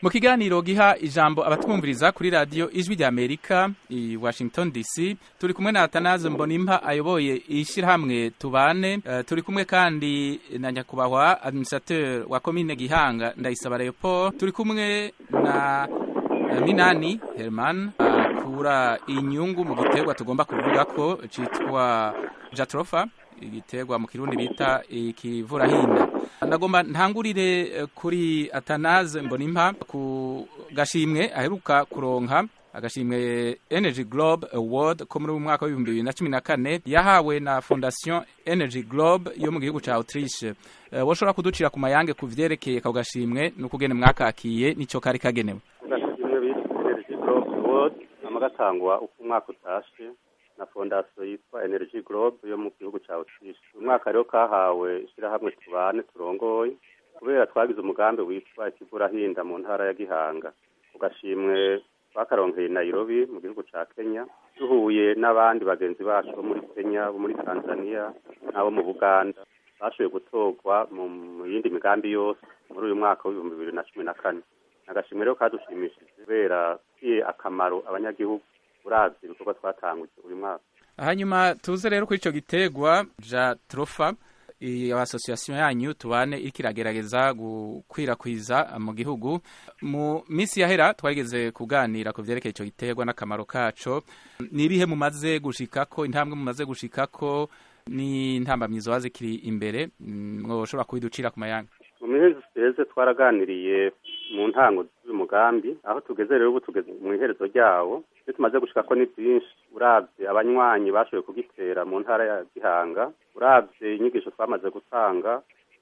mu kiganiro giha ijambo abatwumviriza kuri radiyo ijwi rya amerika i washington dc turi kumwe na atanaze mbonimpa ayoboye ishyirahamwe tubane uh, turi kumwe kandi na nyakubahwa administrateur wa komine gihanga ndayisaba leopold turi kumwe na uh, minani herman akura uh, inyungu mu giterwa tugomba kuvuga ko citwa jatrofa igiterwa mu kirundi bita ikivurahinda ndagomba ntangurire kuri atanaze mbonimpa ku gashimwe aheruka kuronka agashimwe energy globe award ko muri mwaka w'ibihumbi bibiri na cumi na kane yahawe na fondation energy globe yo mu gihugu ca autriche uh, woshobora kuducira ku mayange ku vyerekeye ako gashimwe n'ukugene mwakakiye nico kari kagenewe agashimwe bita energy globe award nama gatangwa uko umwaka utashe na fondasiyo yitwa energy globe yo mu gihugu cya autriche uyu mwaka rero kahawe ishyirahamwe tubane turongoye kubera twagize umugambi witwa ikivurahinda mu ntara ya gihanga ku gashimwe twakaronkeye nairobi mu gihugu cya kenya duhuye n'abandi bagenzi bacu bo muri kenya bo muri tanzania n'abo mu buganda bashoboye gutorwa mu yindi migambi yose muri uyu mwaka w'ibihumbi bibiri na cumi na kane agashimwe rero kadushimishije kubera kiye akamaro abanyagihugu uravye ibikorwa twatanguje uyu mwaka hanyuma tuze rero kuri ico gitegwa ja trofa iyo association yanyu tubane iriko iragerageza gukwirakwiza mu gihugu mu misi yahera twageze kuganira ku vyerekeye ico gitegwa n'akamaro kaco nibihe mumaze gushikako intambwe mumaze gushikako n'intambamyizo wazikiri imbere mwoshobora kubiducira ku mayanga mu mihezi iheze twaraganiriye mu ntango z'uyu mugambi aho tugeze rero ubu tugeze mu iherezo ryawo ibyo tumaze gushika ko ni byinshi uravye abanywanyi bashoboye kugitera mu ntara ya gihanga uravye inyigisho twamaze gutanga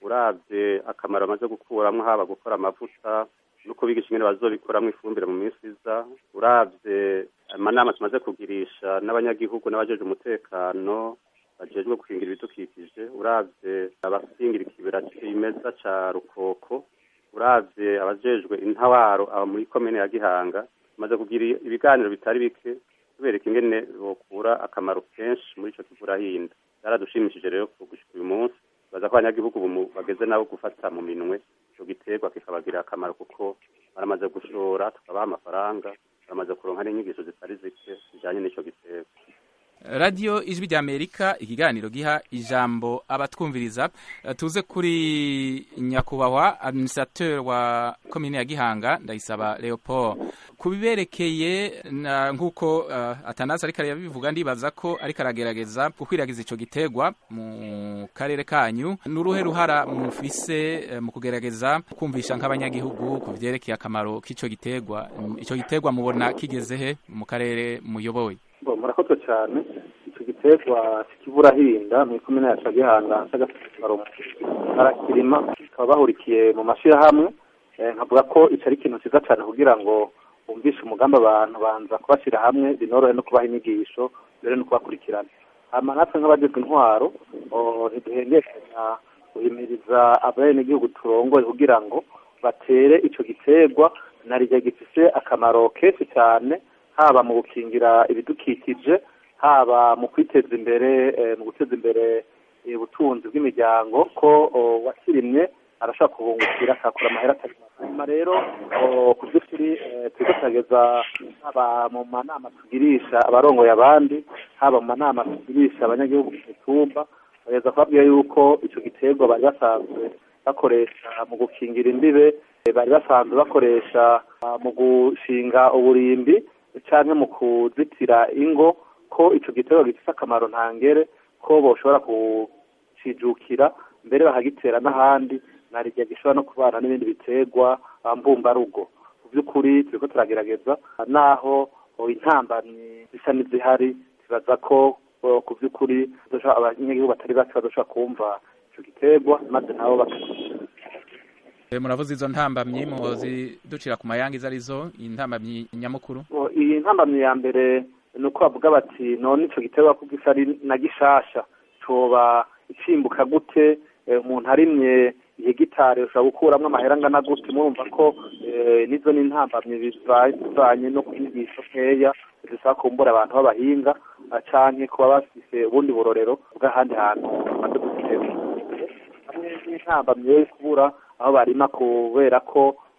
uravye akamaro bamaze gukuramwo haba gukora amavuta no kubigisha ingene bazobikoramwo ifumbire mu minsi iza uravye amanama tumaze kugirisha n'abanyagihugu n'abajeje umutekano bajejwe gukingira ibidukikije uravye abakingira ikibera cimeza ca rukoko uravye abajejwe intawaro aba muri komine ya gihanga tumaze kugira ibiganiro bitari bike tubereka ingene bokura akamaro kenshi muri ico kivurahinda byaradushimishije rero gushika uyu munsi baza ko abanyagihugu bageze nabo gufata mu minwe ico giterwa kikabagirira akamaro kuko baramaze gushora tukabaha amafaranga baramaze kuronka n'inyigisho zitari zike zijanye n'ico giterwa radiyo ijwi rya amerika ikiganiro giha ijambo abatwumviriza tuze kuri nyakubahwa administrateur wa komine ya gihanga ndayisaba leopold ku biberekeye nk'uko uh, atanasi ariko arabivuga ndibaza ko ariko aragerageza gukwiragiza ico giterwa mu karere kanyu n'uruhe ruhara mufise uh, mu kugerageza kumvisha nk'abanyagihugu ku vyerekeye akamaro k'ico giterwa ico giterwa mubona kigeze he mu karere muyoboye murakoze cyane icyo giterwa k'ikivurahinda mu ikomine ya gihanga cy'agasarumu barakirima bakaba bahurikiye mu mashyirahamwe nkavuga ko icyo ari ikintu cyiza cyane kugira ngo bumvishe umugambi abantu banza kubashyira hamwe binorohe no kubaha inyigisho mbere no kubakurikirana hama natwe nk'abagizwe intwaro ntiduhengekanya guhimiriza abenegihugu turongoye kugira ngo batere icyo giterwa na rijya gifise akamaro kenshi cyane haba mu gukingira ibidukikije haba mu kwiteza imbere mu guteza imbere ubutunzi bw'imiryango ko wakirimye arashobora kubungukira akakura amahera atari hanyuma rero ku by'ukuri turiko turageza haba mu manama tugirisha abarongoye abandi haba mu manama tugirisha abanyagihugu ku mitumba bageza kubabwira yuko ico giterwa bari basanzwe bakoresha mu gukingira imbibe bari basanzwe bakoresha mu gushinga uburimbi canke mu kuzitira ingo ko ico giterwa gifise akamaro ntangere ko boshobora kucijukira mbere bakagitera n'ahandi narirya gishobora no kubana n'ibindi biterwa mbumbarugo mu by'ukuri turiko turagerageza naho intambamyi zisa n'izihari tubaza ko ku by'ukuri abanyagihugu batari bake bazoshobora kumva ico giterwa maze nabo baka muravuze izo ntambamyi muzi ducira ku mayanga izo arizo intambamyi nyamukuru iyi ntambamyi ya mbere ni uko bavuga bati none ico giterwa ko gisa ari na gishasha coba icimbuka gute umuntu arimye ihegitari ushobora gukuramwo amahera angana gute murumva ko nizo n'intambamyi bivanye no kwigisha nkeya zisaba kumbura abantu b'abahinga canke kuba bafise ubundi burorero bw'ahandi hantu bamaze gutera hamwe n'intambamyi yo kubura aho barima kubera ko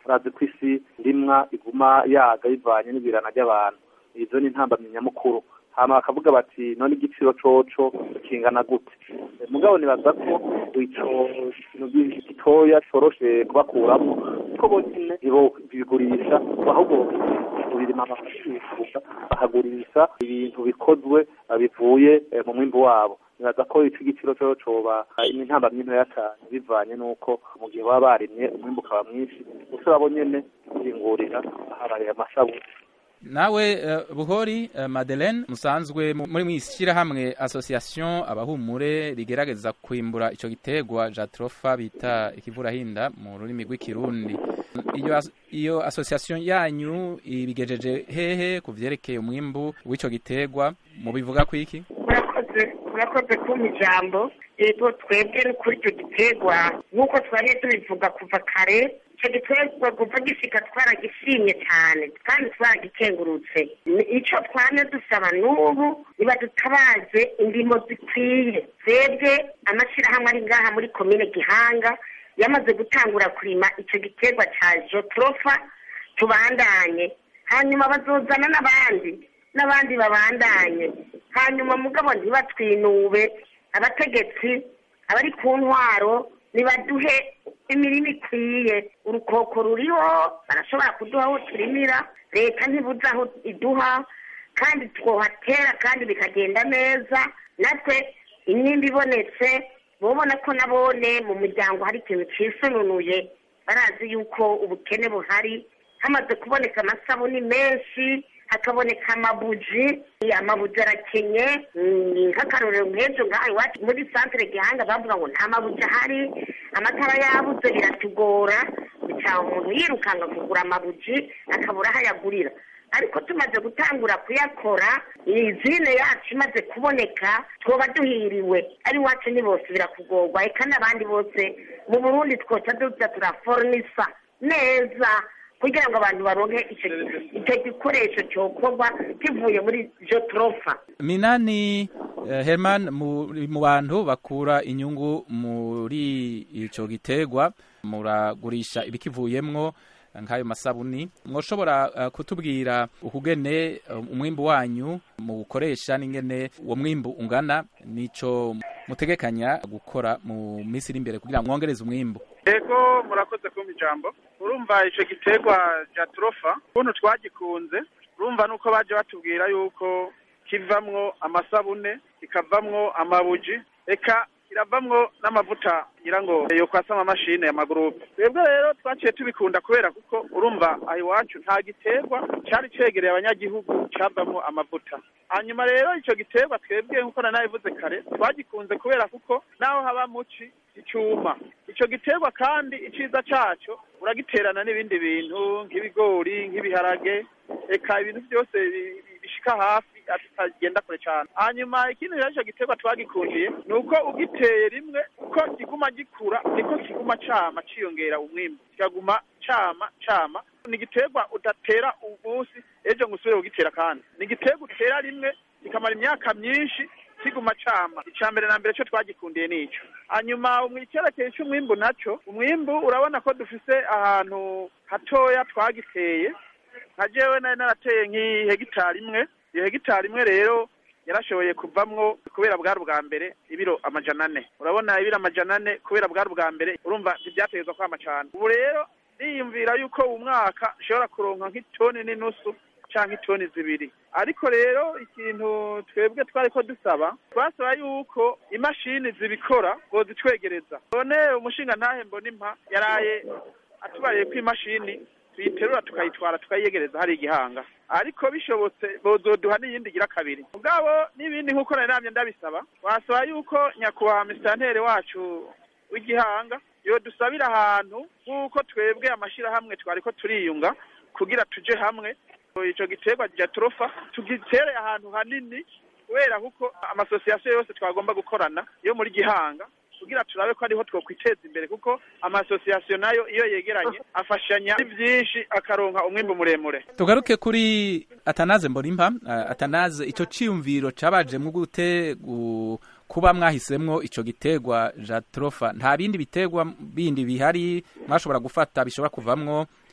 urazi ko isi ndimwa iguma yaga bivanye n'ibirana ry'abantu izo ni intambamyi nyamukuru hama bakavuga bati none igiciro coco kingana gute mugabo nibaza ko ico kintu gitoya coroshe kubakuramwo ko bonyene bigurisha ahubwo birima amafuka bakagurisha ibintu bikozwe bivuye mu mwimbu wabo nibaza ko ico igiciro coco coba intambamyi ntoya cane bivanye n'uko mu gihe baba barimye umwimbu ukaba mwinshi gusa babo nyene bingurira habaye amasabuni nawe uh, buhori uh, madeleine musanzwe muri mwishyirahamwe association abahumure rigerageza kwimbura ico gitegwa jatrofa bita ikivurahinda mu rurimi rw'ikirundi iyo iyo association yanyu ibigejeje hehe ku vyerekeye umwimbu w'ico gitegwa mubivuga kwiki murakoze murakoze kumpa ijambo yego twebwe kuri icyo gitegwa nk'uko twariye tubivuga kuva kare icyo giterwa kuva gishika twaragishimye cyane kandi twaragikengurutse icyo twane dusaba n'ubu niba dutabaze indimo zikwiye twebwe amashyirahamwe ari ngaha muri komine gihanga yamaze gutangura kurima icyo giterwa cya jotrofa tubandanye hanyuma bazozana n'abandi n'abandi babandanye hanyuma mugabo ntibatwinube abategetsi abari ku ntwaro nibaduhe imirima ikwiye urukoko ruriho barashobora kuduha aho turimira leta ntibuze aho iduha kandi twohatera kandi bikagenda neza natwe imyimba ibonetse bobona ko nabone mu muryango hari ikintu cisununuye barazi yuko ubukene buhari hamaze kuboneka amasabuni menshi hakaboneka amabuji amabuji arakenye nk'akarorero nk'ejo ngaha iwacu muri santire gihanga bavuga ngo nta mabuji ahari amatara yabuze biratugora bicaha umuntu yirukanga kugura amabuji akabura aho ayagurira ariko tumaze gutangura kuyakora izine yacu imaze kuboneka twoba duhiriwe ari iwacu ni bose birakugorwa eka n'abandi bose mu burundi twoca duza turaforonisa neza kugira ngo abantu baronke icyo gikoresho cyokorwa kivuye muri jotrofa minani herman mu bantu bakura inyungu muri icyo giterwa muragurisha ibikivuyemwo nk'ayo masabuni mwoshobora kutubwira ukugene umwimbu wanyu muwukoresha n'ingene uwo mwimbu ungana n'icyo mutegekanya gukora mu minsi iri imbere kugira ngo mwongereze umwimbu yego murakoze kumva ijambo urumva icyo giterwa cya turofa ukuntu twagikunze urumva nuko baje batubwira yuko kivamwo amasabune kikavamwo amabuji eka kiravamwo n'amavuta ngira ngo yo kwasama amamashini ya magurupe twebwe rero twaciye tubikunda kubera kuko urumva aho iwacu nta giterwa cyari cegereye abanyagihugu cyavamwo amavuta hanyuma rero icyo giterwa twebwe nk'uko nanabivuze kare twagikunze kubera kuko naho haba muci icyuma icyo giterwa kandi icyiza cyaco uragiterana n'ibindi bintu nk'ibigori nk'ibiharage eka ibintu byose bishika hafi atagenda kure cyane hanyuma ikindi rero icyo giterwa twagikundiye ni uko ugiteye rimwe uko kiguma gikura niko kiguma cama ciyongera umwimbu kikaguma cama cama ni igiterwa udatera umunsi ejo ngo usubire kugitera kandi ni igiterwa utera rimwe kikamara imyaka myinshi kiguma cama icya mbere na mbere cyo twagikundiye nico hanyuma umwikerekeye cy'umwimbu naco umwimbu urabona ko dufise ahantu hatoya twagiteye nka jewe nari narateye nk'ihegitari imwe iyo hegitari imwe rero yarashoboye kuvamwo kubera bwari ubwa mbere ibiro amajana ane urabona ibiro amajana ane kubera bwari ubwa mbere urumva ntibyategezwa kwama cane ubu rero niyumvira yuko uwu mwaka nshobora kuronka nk'itoni n'inusu canke itoni zibiri ariko rero ikintu twebwe twariko dusaba twasaba yuko imashini zibikora ngo zitwegereza none umushinga ntahe mbona impa yaraye atubariye ko imashini tuyiterura tukayitwara tukayiyegereza hari igihanga ariko bishobotse bozoduha n'iyindi gira kabiri mugabo n'ibindi nk'uko nari namye ndabisaba wasaba yuko nyakubahwa misitanteri wacu w'igihanga yodusabira ahantu nk'uko twebwe amashyirahamwe twariko turiyunga kugira tuje hamwe ico giterwa ja turofa tugitere ahantu hanini kubera kuko amasosiyasiyo yose twagomba gukorana yo muri gihanga kugira turabe ko ariho twokwiteza imbere kuko amasosiyasiyo nayo iyo yegeranye afashanya byinshi akaronka umwimbu muremure tugaruke kuri atanaze mborimpa uh, atanaze ico ciyumviro cabajemwo gute gu kuba mwahisemwo ico giterwa jatrofa nta bindi biterwa bindi bihari mwashobora gufata bishobora kuvamwo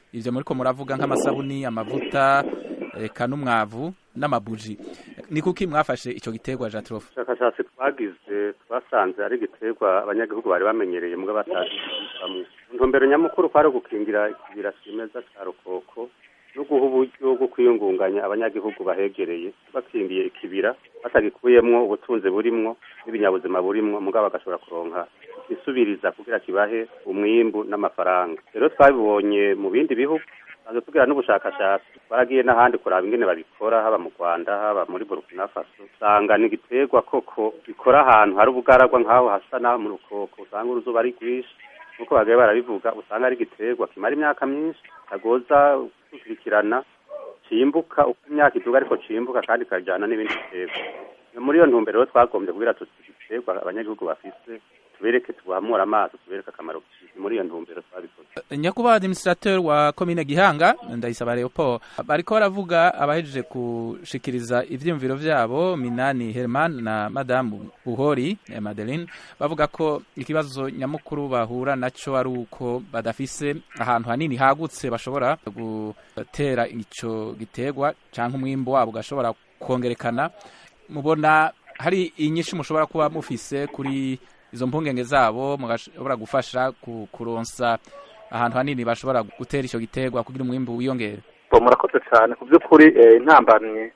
ivyo muriko muravuga nk'amasabuni amavuta eka n'umwavu n'amabuji ni kuki mwafashe ico giterwa jatrofe ubushakashatsi twagize twasanze ari igiterwa abanyagihugu bari bamenyereye mbwa batazi bamwe intumbero nyamukuru kwari ugukingira ikibira cimeza ca rukoko no guha uburyo bwo kwiyungunganya abanyagihugu bahegereye bakingiye ikibira batagikuyemwo ubutunzi burimwo n'ibinyabuzima burimwo mugabo bagashobora kuronka isubiriza kugira kibahe umwimbu n'amafaranga rero twabibonye mu bindi bihugu tumaze tugira n'ubushakashatsi twaragiye n'ahandi kuraba ingene babikora haba mu rwanda haba muri burkina faso usanga ni igiterwa koko bikora ahantu hari ubugaragwa nk'aho hasa n'aho mu rukoko usanga uruzuba ari rwinshi nk'uko bagaye barabivuga usanga ari igiterwa kimara imyaka myinshi kagoza gukurikirana cimbuka uko imyaka iduga ariko cimbuka kandi kajyana n'ibindi biterwa muri iyo ntumbero rero twagombye kugira tuti igiterwa abanyagihugu bafise tubereke tubahamura amaso tubereke akamaro muri iyo ntumbero twabikoze nyakubahwa administrateur wa komine gihanga ndayisaba leopold bariko baravuga abahejeje gushikiriza ivyiyumviro vyabo minani herman na madamu buhori eh, madeline bavuga ko ikibazo nyamukuru bahura naco ari uko badafise ahantu hanini hagutse bashobora gutera ico giterwa canke umwimbo wabo ugashobora kongerekana mubona hari inyinshi mushobora kuba mufise kuri izo mpungenge zabo mugashobora gufasha kuronsa ahantu hanini bashobora gutera icyo giterwa kugira umwimbu wiyongere murakoze cyane ku by'ukuri intambamye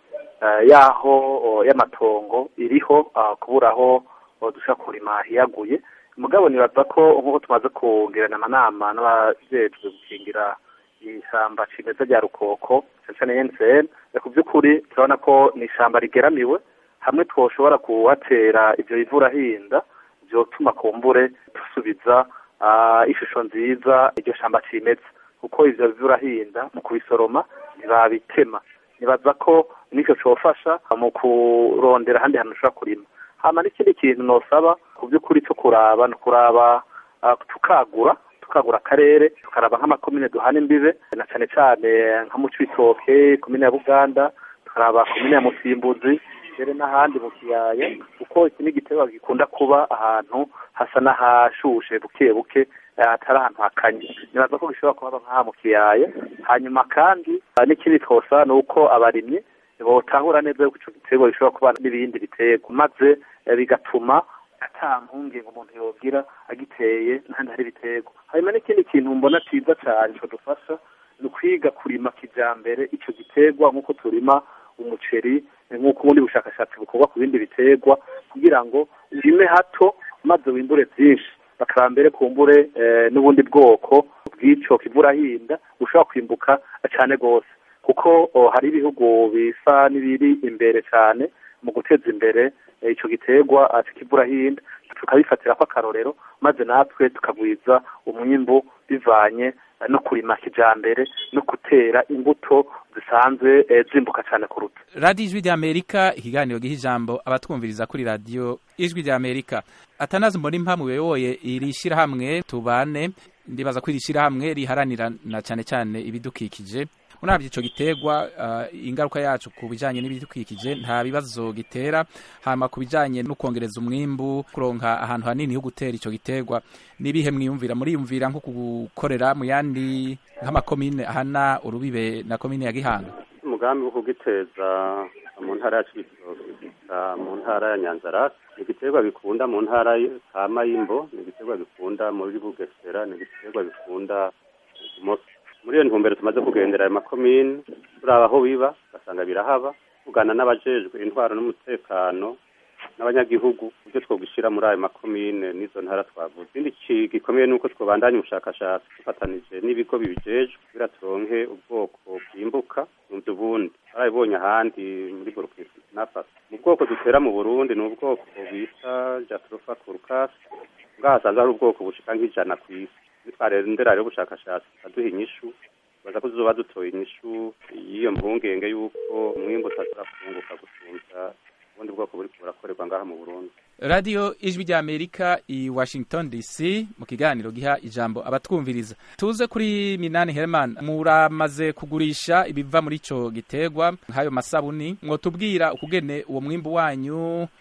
y'aho y'amatongo iriho kubura aho dushobora kurima hiyaguye mugabo nibaza ko nk'uko tumaze kugirana amanama n'abajejwe gukingira ishyamba cimeza rya rukoko cyane cyane ensn ku by'ukuri turabona ko ni ishyamba rigeramiwe hamwe twoshobora kuhatera ibyo ivurahinda byotuma kumbure dusubiza ishusho nziza iryo shamba cimeza kuko ivyo bivurahinda mu kubisoroma ntibabitema nibaza ko nicyo cofasha mu kurondera ahandi hantu ushobora kurima hama n'ikindi kintu nosaba ku by'ukuri cyo kuraba ni ukuraba tukagura tukagura akarere tukaraba nk'amakomine duhana imbibe na cane cane nka mu cibitoke komine ya buganda tukaraba komine ya musimbuzi mbere n'ahandi mu kiyaya kuko iki ni igiterwa gikunda kuba ahantu hasa n'ahashushe buke buke atari ahantu hakanye nibaza ko gishobora kuhaba nk'aha mu kiyaya hanyuma kandi n'ikindi twosa ni uko abarimyi botahura neza yuko ico giterwa gishobora kuba n'ibindi biterwa maze bigatuma ata mpungenge umuntu yogira agiteye n'ahandi hari ibiterwa hanyuma n'ikindi kintu mbona ciza cane co dufasha ni ukwiga kurima kijambere ico giterwa nk'uko turima umuceri nk'uko ubundi bushakashatsi bukorwa ku bindi biterwa kugira ngo urime hato maze wimbure byinshi bakaraba mbere kumbure n'ubundi bwoko bw'ico kivurahinda bushobora kwimbuka cyane rwose kuko hari ibihugu bisa n'ibiri imbere cyane mu guteza imbere ico giterwa kivurahinda tukabifatira ko akarorero maze natwe tukagwiza umwimbu bivanye no kurima kijambere no gutera imbuto zisanzwe zimbuka cyane kuruta radiyo ijwi ry'amerika ikiganiro giha ijambo abatwumviriza kuri radiyo ijwi ry'amerika atanazi mbona impamvu uyoboye iri shyirahamwe tubane ndibaza ko iri shyirahamwe riharanira na cyane cyane ibidukikije murabyo ico giterwa uh, ingaruka yacu ku bijanye n'ibidukikije nta bibazo gitera hama ku bijanye no kongereza umwimbu kuronka ahantu hanini ho gutera ico giterwa nibihe mwiyumvira muriyumvira nko gukorera mu yandi nk'amakomine ahana urubibe na komine ya Gihanga umugambi wo kugiteza mu ntara ya Cibitoke mu ntara ya Nyanzarake ni igiterwa bikunda mu ntara ka Mayimbo ni igiterwa bikunda muri Bugesera ni igiterwa bikunda Moso muri iyo ntumbero tumaze kugendera ayo makomine turaba aho biba ugasanga birahaba tugana n'abajejwe intwaro n'umutekano n'abanyagihugu ibyo twogushira muri ayo makomine n'izo ntara twavuze ikindi gikomeye nuko twobandanya ubushakashatsi dufatanije n'ibigo bibijejwe kugira turonke ubwoko bwimbuka mu ubundi barabibonye ahandi muri burkina faso mu bwoko dutera mu burundi ni ubwoko bita jatropha curcas ngaha hasanzwe hari ubwoko bushika nk'ijana ku isi nitwarendera rero ubushakashatsi tukaduha inyishu baza ko tuzoba dutoye inyishu y'iyo mpungenge y'uko umwimbu utashobora kunguka gusumvya ubundi bwoko buri burakorerwa ngaha mu burundi radiyo ijwi rya amerika i washington dc mu kiganiro giha ijambo abatwumviriza tuze kuri minani herman muramaze kugurisha ibiva muri ico giterwa nk'ayo masabuni mwotubwira ukugene uwo mwimbu wanyu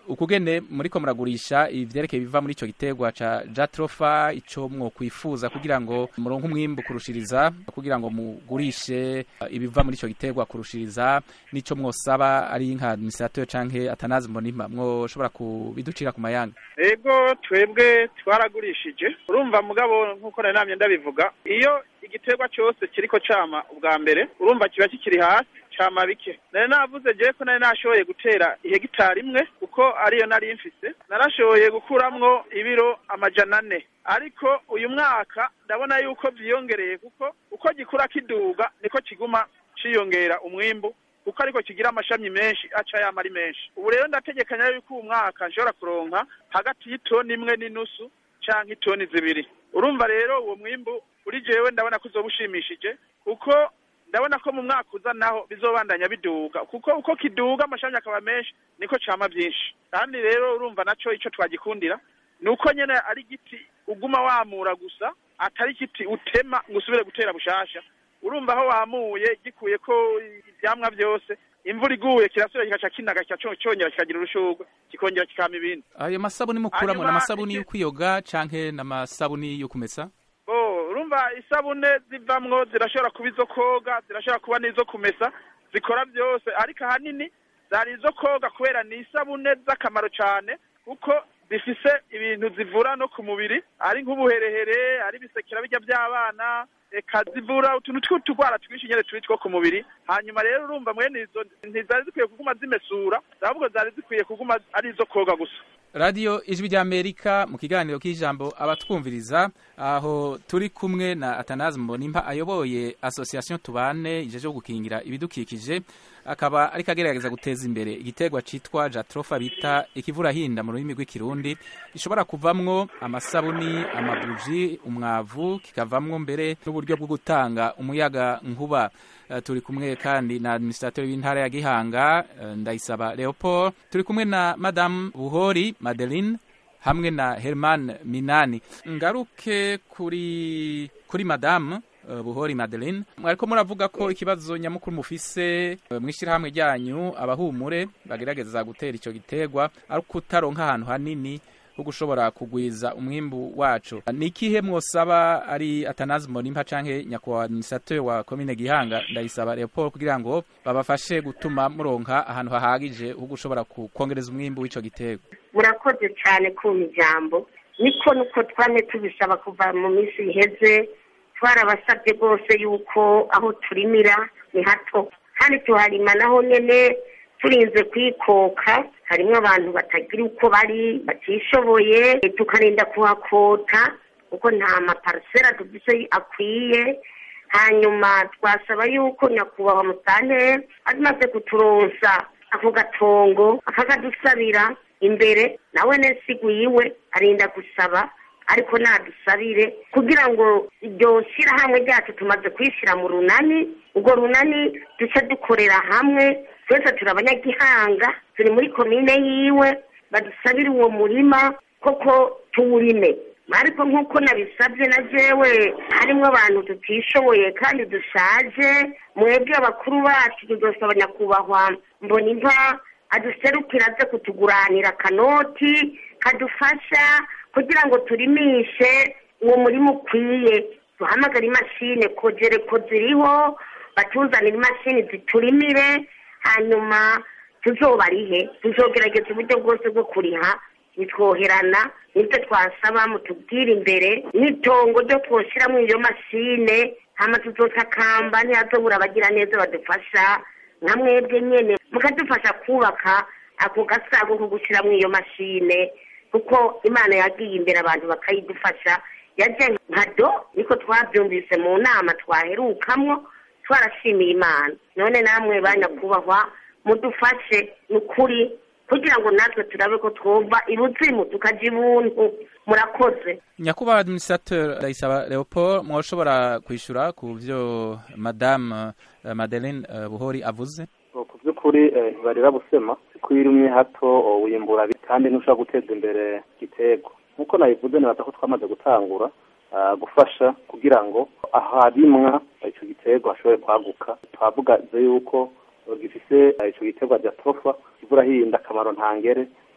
ukugene muriko muragurisha ivyerekeye biva muri ico giterwa ca jatrofa ico mwokwifuza kugira ngo muronke umwimbu kurushiriza kugira ngo mugurishe ibiva muri ico giterwa kurushiriza nico mwosaba ari nka administrateur canke atanazi mbonima mwoshobora kubiducira ku mayanga ego twebwe twaragurishije urumva mugabo nk'uko nari namye ndabivuga iyo igiterwa cyose kiriko cama ubwa mbere urumva kiba kikiri hasi cama bike nari navuze jewe ko nari nashoboye gutera ihegitari imwe kuko ariyo nari mfise narashoboye gukuramwo ibiro amajana ane ariko uyu mwaka ndabona yuko vyiyongereye kuko uko gikura kiduga niko kiguma ciyongera umwimbu kuko ariko kigira amashami menshi aca yama ari menshi ubu rero ndategekanya yuko uwu mwaka nshobora kuronka hagati y'itoni imwe n'inusu canke itoni zibiri urumva rero uwo mwimbu uri jewe ndabona ko uzoba ushimishije kuko ndabona ko mu mwaka uza naho bizobandanya biduga kuko uko kiduga amashami akaba menshi niko cama vyinshi kandi rero urumva naco ico twagikundira ni uko nyene ari igiti uguma wamura gusa atari igiti utema ngo usubire gutera bushasha urumva aho wamuye gikuye ko ivyamwa vyose imvura iguye kirasubira kikaca kinaga kikacongera kikagira urushurwe kikongera kikama ibindi ayo masabuni mukuramo Hanyuma, n'amasabuni iki- yo kwiyoga canke n'amasabuni yo kumesa bo urumva isabune zivamwo zirashobora kuba izo koga zirashobora kuba n'izo kumesa zikora byose ariko ahanini zari izo koga kubera ni isabune z'akamaro cyane kuko zifise ibintu zivura no ku mubiri ari nk'ubuherehere ari ibisekera bijya by'abana eka zivura utuntu tw'utugwara twinshi nyene turi two ku mubiri hanyuma rero urumva mwene izo ntizari zikwiye kuguma zimesura ahubwo zari zikwiye kuguma ari izo koga gusa radiyo ijwi ry'amerika mu kiganiro k'ijambo abatwumviriza aho turi kumwe na atanazi mbonimpa ayoboye association tubane ijeje gukingira ibidukikije akaba ariko agerageza guteza imbere igiterwa citwa jatrofa bita ikivurahinda mu rurimi rw'ikirundi gishobora kuvamwo amasabuni amabuji umwavu kikavamwo mbere n'uburyo bwo gutanga umuyaga nkuba Uh, turi kumwe kandi na administrateur w'intara ya Gihanga uh, Ndayisaba Leopold turi kumwe na Madame Buhori Madeline hamwe na Herman Minani ngaruke kuri kuri Madame uh, Buhori Madeline mwariko muravuga ko ikibazo nyamukuru mufise uh, mwishirahamwe ryanyu abahumure bagerageza gutera ico giterwa ari kutaronka ahantu hanini ho gushobora kugwiza umwimbu wacu ni ikihe mwosaba ari atanazi mbonimpa canke nyakubahwa administrateur wa komine gihanga ndayisaba leopold kugira ngo babafashe gutuma muronka ahantu hahagije ho gushobora ku- kwongereza umwimbu w'ico giterwa murakoze cyane kumpa ijambo niko nuko twame tubisaba kuva mu minsi iheze twarabasabye rwose yuko aho turimira ni hato kandi tuharima naho nyene turinze kwikoka harimo abantu batagira uko bari batishoboye tukarinda kuhakota kuko nta maparisera dufise akwiye hanyuma twasaba yuko nyakubahwa musane amaze kuturonsa ako gatongo akakadusabira imbere nawe nesigu yiwe arinda gusaba ariko nadusabire kugira ngo iryo shyirahamwe ryacu tumaze kwishyira mu runani urwo runani duce dukorera hamwe twese turi abanyagihanga turi muri komine yiwe badusabire uwo murima koko tuwurime ariko nk'uko nabisabye na jewe harimo abantu tutishoboye kandi dushaje mwebwe abakuru bacu tudosaba nyakubahwa mbona inka aduserukira aze kutuguranira akanoti kadufasha kugira ngo turimishe uwo murima ukwiye duhamagare imashini kogere ko ziriho batuzanire imashini ziturimire hanyuma tuzobarihe tuzogerageza uburyo bwose bwo kuriha bitwoherana nibyo twasaba mutubwire imbere n'itongo ryo twoshyiramo iyo mashine hama tuzotakamba ntihazobura abagira neza badufasha nka mwebwe nyene mukadufasha kubaka ako gasago ko gushyiramo iyo mashine kuko imana yagiye imbere abantu bakayidufasha yaje nka do niko twabyumvise mu nama twaherukamwo twarashimiye imana none namwe banyakubahwa mudufashe ni ukuri kugira ngo natwe turabe ko twumva ibuzimu tukaja ibuntu murakoze nyakubahwa administrateur ndayisaba leopold mwoshobora kwishura ku vyo madame uh, madeline uh, buhori avuze ku by'ukuri eh, ntibarira busema ko iyo urimye hato oh, wimbura bi- kandi ntushobora guteza imbere igitego nk'uko nabivuze nibaza ko twamaze gutangura ah, gufasha kugira ngo aharimwa icyo gitego hashobore kwaguka twavuga yuko eh, gifise eh, ico giterwa rya tofa kivura hinda akamaro ntangere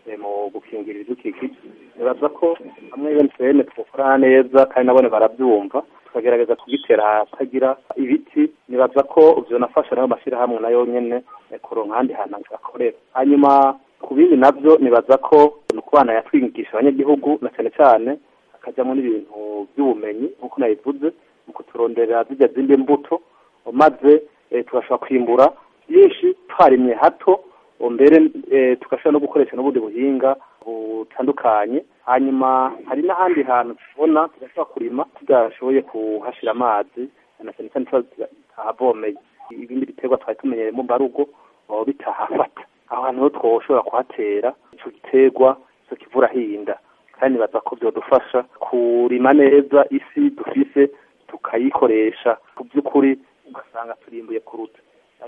mu gukingira ibidukikije nibaza ko hamwe UNCN twokorana neza kandi nabone barabyumva tukagerageza kugitera ahatagira ibiti nibaza ko vyonafasha nayo mashyirahamwe nayo nyene kuronka ahandi hantu akorera hanyuma ku bindi navyo nibaza ko ni ukubana yatwigisha abanyagihugu na cyane cyane hakajyamo n'ibintu by'ubumenyi nk'uko nabivuze mu kuturonderera zijya zindi mbuto maze tugashobora kwimbura byinshi twarimye hato mbere tugashobora no gukoresha n'ubundi buhinga butandukanye hanyuma hari n'ahandi hantu tubona tugashobora kurima tudashoboye kuhashyira amazi na cyane cyane tuba tutahavomeye ibindi biterwa twari tumenyereye mu mbarugo bitahafata aho hantu ho twoshobora kuhatera icyo giterwa icyo kivura hinda kandi nibaza ko byadufasha kurima neza isi dufise tukayikoresha ku by'ukuri ugasanga turimbuye kuruta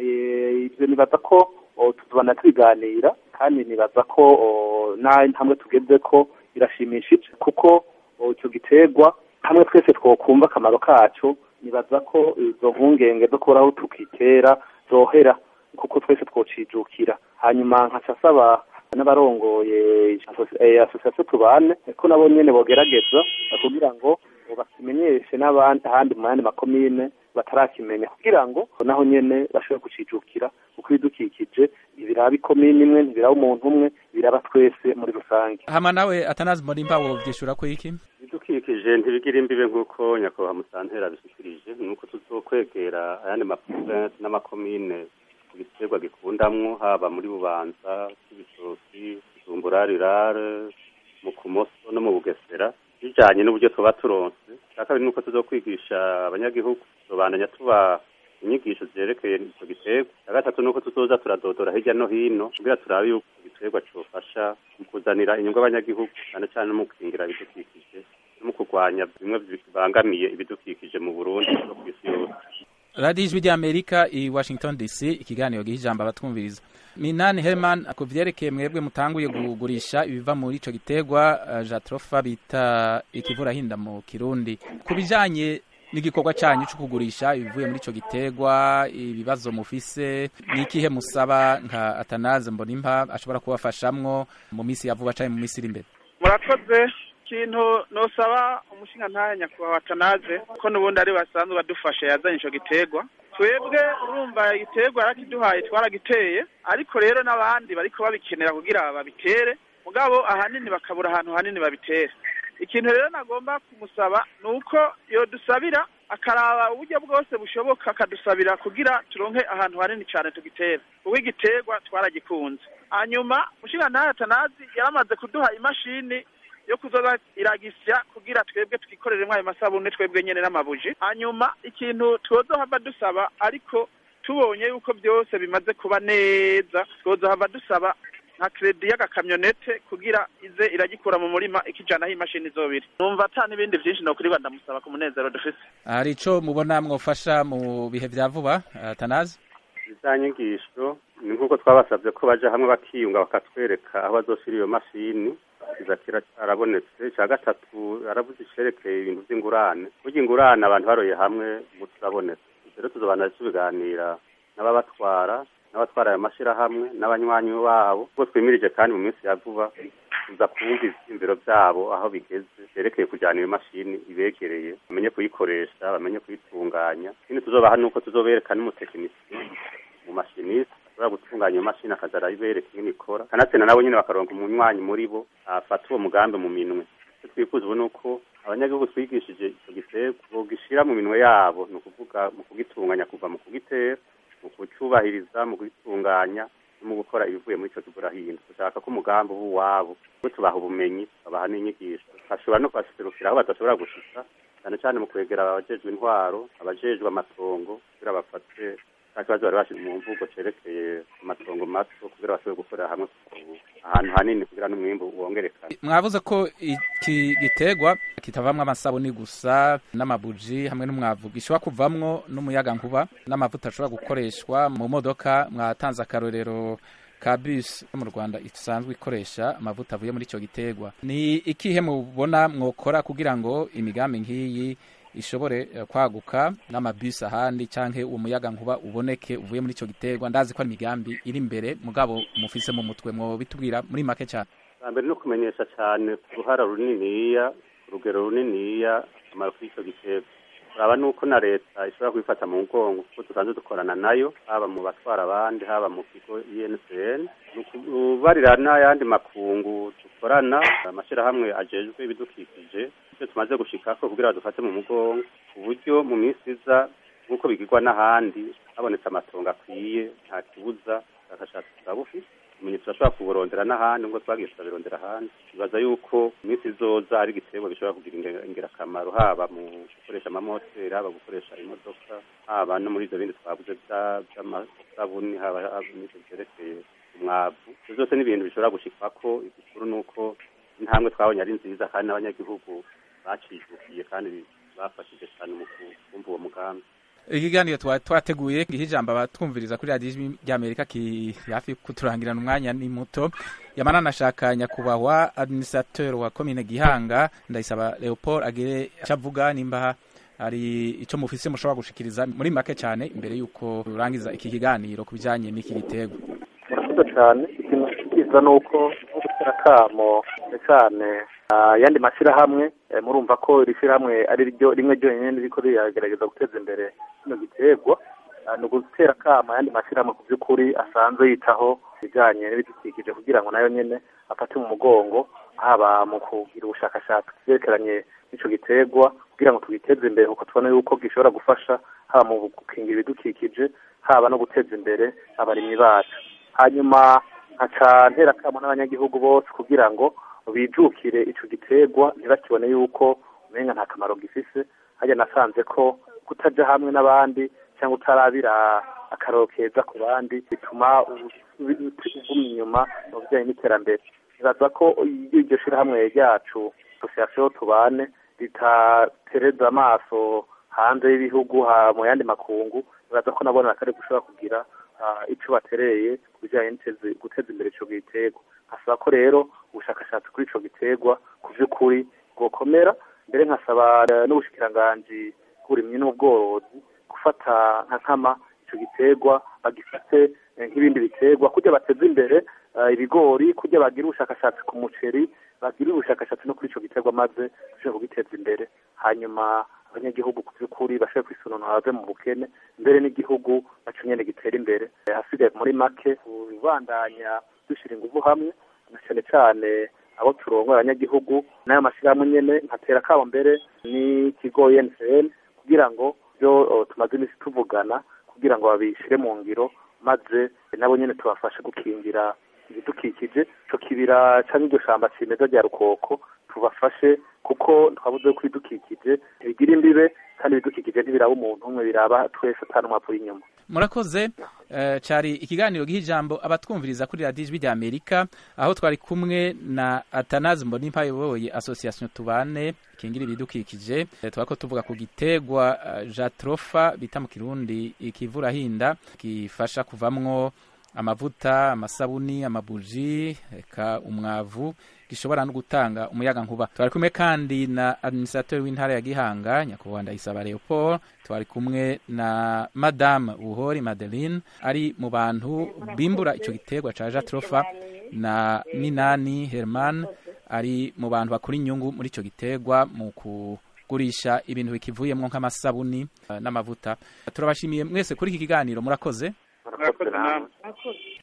ibyo nibaza ko tuzobana tubiganira kandi nibaza ko hamwe tugeze ko birashimishije kuko icyo giterwa hamwe twese twokumva akamaro kacu nibaza ko izo mpungenge zo kubura aho tukitera zohera kuko twese twocijukira hanyuma nkaca asaba n'abarongoye asosiyasiyo tubane ko nabo nyene bogerageza kugira ngo bakimenyeshe n'abandi ahandi mu yandi makomine batarakimenya kugira ngo naho nyene bashobore kucijukira kuko ibidukikije ibiraba ikomine imwe ntibiraba umuntu umwe biraba twese muri rusange hama nawe atanazi mbonimba wovyishura ko iki ibidukikije ntibigira imbibe nk'uko nyakubahwa musantera abishikirije nuko tuzokwegera ayandi maprovinsi n'amakomine igiterwa gikundamwo haba muri bubanza ibitoki bujumbura rirare mu kumoso no mu bugesera bijanye n'uburyo tuba turonse cya kabiri nuko tuzokwigisha abanyagihugu tuzobandanya tuba inyigisho zerekeye ico giterwa cya gatatu nuko tuzoza turadodora hirya no hino kugira turabe yuko igiterwa cofasha mu kuzanira inyungu abanyagihugu cyane cyane no mu gukingira ibidukikije no mu kurwanya bimwe bibangamiye ibidukikije mu burundi no ku isi yose radiyo ijwi ry'amerika i washington dc ikiganiro giha ijambo abatwumviriza minani herman ku vyerekeye mwebwe mutanguye kugurisha ibiva muri ico giterwa uh, jatrofa bita ikivurahinda mu kirundi ku bijanye n'igikorwa cyanyu cyo kugurisha ibivuye muri ico giterwa ibibazo mufise ni ikihe musaba nka atanaze mbonimpa ashobora kubafashamwo mu minsi ya vuba canke mu minsi iri imbere murakoze ikintu nosaba umushinga ntahe nyakubahwa atanaze ko n'ubundi ari basanzwe badufasha yazanye ico giterwa twebwe urumva igiterwa yarakiduhaye twaragiteye ariko rero n'abandi bariko babikenera kugira babitere mugabo ahanini bakabura ahantu hanini babitere ikintu rero nagomba kumusaba ni uko yodusabira akaraba uburyo bwose bushoboka akadusabira kugira turonke ahantu hanini cyane tugitera kuko igiterwa twaragikunze hanyuma mushinga ntahe atanazi yaramaze kuduha imashini yo kuzoza iragisya kugira twebwe twikoreremo ayo masabune twebwe nyene n'amabuji hanyuma ikintu twozohava dusaba ariko tubonye yuko byose bimaze kuba neza twozohava dusaba nka kredi y'agakamyonete kugira ize iragikura mu murima ikijanaho imashini zobiri numva ata n'ibindi vyinshi nokurirwa ndamusaba ku munezero dufise hari ico mubona mwofasha mu bihe vya vuba atanazi za nyigisho ni nk'uko twabasabye ko baja hamwe bakiyunga bakatwereka aho bazoshira iyo mashini kizakira arabonetse icya gatatu aravuze icerekeye ibintu by'ingurane burya ingurane abantu baroye hamwe ubu turabonetse rero tuzobana tubiganira n'ababatwara n'abatwara ayo mashyirahamwe n'abanywanyi babo ubwo twimirije kandi mu minsi ya vuba tuza kumva ivyiyumviro vyabo aho bigeze vyerekeye kujyana iyo mashini ibegereye bamenye kuyikoresha bamenye kuyitunganya ikindi tuzobaha nuko tuzobereka n'umutekinisiye mu mashinisi ashobora gutunganya iyo mashini akaza arayibereka ingene ikora kanatsinda nabo nyene bakaronka umunywanyi muri bo afata uwo mugambi mu minwe icyo twifuza ubu ni uko abanyagihugu twigishije ico giterwa bogishira mu minwe yabo ni ukuvuga mu kugitunganya kuva mu kugitera mu kucubahiriza mu kugitunganya no mu gukora ibivuye muri ico kigurahinda dushaka ko umugambi uba uwabo kuko tubaha ubumenyi babaha n'inyigisho bashobora no kubaserukira aho badashobora gushika cyane cyane mu kwegera abajejwe intwaro abajejwe amatongo kugira bafate nta kibazo bari bashize mu mvugo cerekeye amatongo mato kugira bashobore gukorera hamwe ahantu hanini kugira n'umwimbu wongerekane mwavuze ko iki giterwa kitavamwo amasabuni gusa n'amabuji hamwe n'umwavu gishobora kuvamwo n'umuyaga nkuba n'amavuta ashobora gukoreshwa mu modoka mwatanze akarorero ka bus yo mu Rwanda isanzwe ikoresha amavuta avuye muri ico giterwa ni ikihe mubona mwokora kugira ngo imigambi nk'iyi ishobore kwaguka n'amabisi ahandi canke uwo muyaga nkuba uboneke uvuye muri ico giterwa ndazi ko ari imigambi iri imbere mugabo mufise mu mutwe mwo bitubwira muri make cyane mbere no kumenyesha cyane uruhara runiniya urugero runiniya akamaro k'icyo giterwa uraba nuko na leta ishobora kubifata mu mugongo kuko dusanzwe dukorana nayo haba mu batwara abandi haba mu kigo INCN ubarira n'ayandi makungu dukorana amashyirahamwe ajejwe ibidukikije icyo tumaze gushikako kugira dufate mu mugongo ku buryo mu minsi iza nk'uko bigirwa n'ahandi habonetse amatongo akwiye nta kibuza ubushakashatsi turabufite ibimenyetso turashobora kuburondera n'ahandi ngo twagiye turabirondera ahandi bibaza yuko mu minsi izoza ari igiterwa gishobora kugira ingirakamaro haba mu gukoresha amamoteri haba gukoresha imodoka haba no muri ibyo bindi twavuze by'amasabuni haba n'ibyo byerekeye umwavu ibyo byose ni ibintu bishobora gushikwako igikuru ni uko intambwe twabonye ari nziza kandi n'abanyagihugu bacijukiye kandi bafashije cyane mu kumva uwo mugambi ikiganiro twateguye giha ijambo abatwumviriza kuri radiyo ry'amerika kiri hafi kuturangirana umwanya ni muto yamana nashaka nyakubahwa administrateur wa komine gihanga ndayisaba leopold agire icyo avuga nimba hari icyo mufise mushobora gushikiriza muri make cyane imbere y'uko turangiza iki kiganiro ku bijyanye n'iki gitego murakoze cyane ikintu cyiza ni uko nko gutera akamo cyane ayandi mashyirahamwe murumva ko iri shyirahamwe ari ryo rimwe ryonyine riko riragerageza guteza imbere kino giterwa ni ugutera akamo ayandi mashyirahamwe ku by'ukuri asanzwe yitaho ibijyanye n'ibidukikije kugira ngo nayo nyine afate mu mugongo haba mu kugira ubushakashatsi byerekeranye n'icyo giterwa kugira ngo tugiteze imbere kuko tubona yuko gishobora gufasha haba mu gukingira ibidukikije haba no guteza imbere abarimyi bacu hanyuma nkaca ntera akamo n'abanyagihugu bose kugira ngo bijukire ico giterwa ntibakibone yuko umenga nta kamaro gifise harya nasanze ko kutaja hamwe n'abandi cyangwa utarabira akaroro keza ku bandi bituma uguma inyuma mu bijyanye n'iterambere nibaza ko iryo shirahamwe ryacu association tubane ritatereza amaso hanze y'ibihugu mu yandi makungu nibaza ko nabona kari gushobora kugira ico batereye ku bijyanye guteza imbere ico giterwa nkasaba ko rero ubushakashatsi kuri ico giterwa ku vy'ukuri bwokomera mbere nkasaba n'ubushikiranganji bw'uburimyi n'ubworozi gufata nka nkama ico giterwa bagifate nk'ibindi biterwa kugira bateze imbere ibigori kugira bagire ubushakashatsi ku muceri bagire ubushakashatsi no kuri ico giterwa maze dushobore kugiteza imbere hanyuma abanyagihugu ku by'ukuri bashobore kwisununura bave mu bukene mbere n'igihugu naco nyene gitera imbere hasigaye muri make kubandanya dushyira ingufu hamwe na cyane cyane abo turongoye abanyagihugu n'ayo mashyirahamwe nyene nkatera akabo mbere n'ikigo UNCN kugira ngo byo tumaze iminsi tuvugana kugira ngo babishyire mu ngiro maze nabo nyene tubafashe gukingira ibidukikije ico kibira canke iryo shamba cimeza rya rukoko tubafashe kuko twabuze ko ibidukikije ntibigira imbibe kandi ibidukikije ntibiraba umuntu umwe biraba twese atari umwavu w'inyuma murakoze cyari ikiganiro giha ijambo abatwumviriza kuri radiyo ijwi rya amerika aho twari kumwe na atanazi mbonimpa yoboye association tubane ikingira ibidukikije twaba ko tuvuga ku gitegwa jatrofa bita mu kirundi ikivurahinda gifasha kuvamwo amavuta amasabuni amabuji eka umwavu gishobora no gutanga umuyaga nkuba twari kumwe kandi na administrateur w'intara ya Gihanga nyakubahwa Ndayisaba Leopold twari kumwe na madame Buhori Madeline ari mu bantu bimbura ico giterwa ca Jatrofa na Minani Herman ari mu bantu bakora inyungu muri ico giterwa mu kugurisha ibintu bikivuyemwo nk'amasabuni uh, n'amavuta turabashimiye mwese kuri iki kiganiro murakoze murakoze namwe Murakoze.